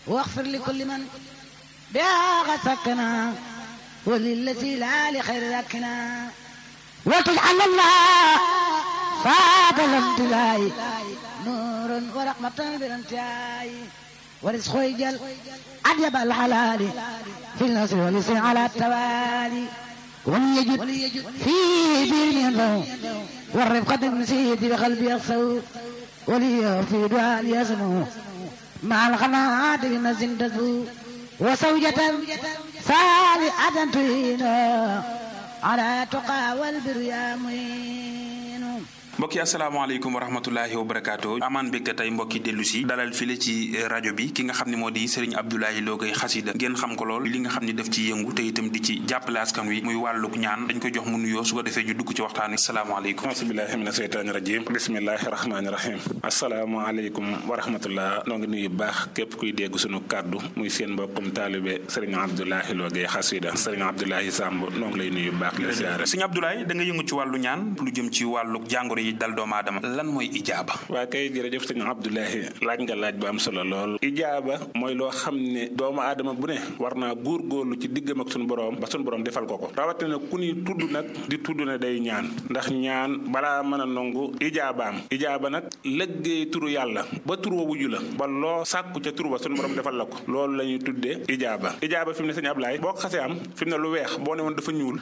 واغفر لكل من بها قد سكنا وللتي لا لخير ذكنا وتجعل الله فاد الامتلاء نور ورحمة بالانتهاء ورزق يجل أجب الحلال في النصر واليسر على التوالي وليجد في دين والرفقة المسيد بقلب يخسو ولي في دعاء يسمو مع القناعات بمزن تزو وزوجة صالحة تعينه على تقى والبر يا معين mbokki asalaamaaleykum wa rahmatullahi wa barakaatu amaan mbégte tey mbokki dellu si dalal file ci rajo bi ki nga xam ne moo di Serigne Abdoulaye Lo Gaye xasida ngeen xam ko lool li nga xam ne daf ci yëngu te itam di ci jàppale askan wi muy wàlluk ñaan dañ ko jox mu nuyoo su ko defee ñu dugg ci waxtaan wi asalaamaaleykum asubillahi mina seytaani rajim bismillahi rahmaani rahim asalaamaaleykum wa rahmatullah noo ngi nuyu baax képp kuy dégg sunu kàddu muy seen mbokkum taalibe Serigne Abdoulaye Lo Gaye xasida Serigne Abdoulaye Samb noo ngi lay nuyu baax la siyaare Serigne Abdoulaye da nga yëngu ci wàllu ñaan lu jëm ci wàlluk jàngoro yi dal doomu aadama lan mooy ijaaba waa kay jërëjëf sëñ Abdoulahi laaj nga laaj bu am solo lool ijaaba mooy loo xam ne doomu aadama bu ne war naa góorgóorlu ci diggam ak suñu borom ba suñu borom defal ko ko rawatina ku ni tudd nag di tudd ne day ñaan ndax ñaan balaa mën a nangu ijaabaam ijaaba nag lëggéey turu yàlla ba tur wa wuju la ba loo sàkku ca tur ba suñu borom defal la ko loolu la ñuy tuddee ijaaba ijaaba fi mu ne sëñ Abdoulaye boo ko xasee am fi mu ne lu weex boo ne woon dafa ñuul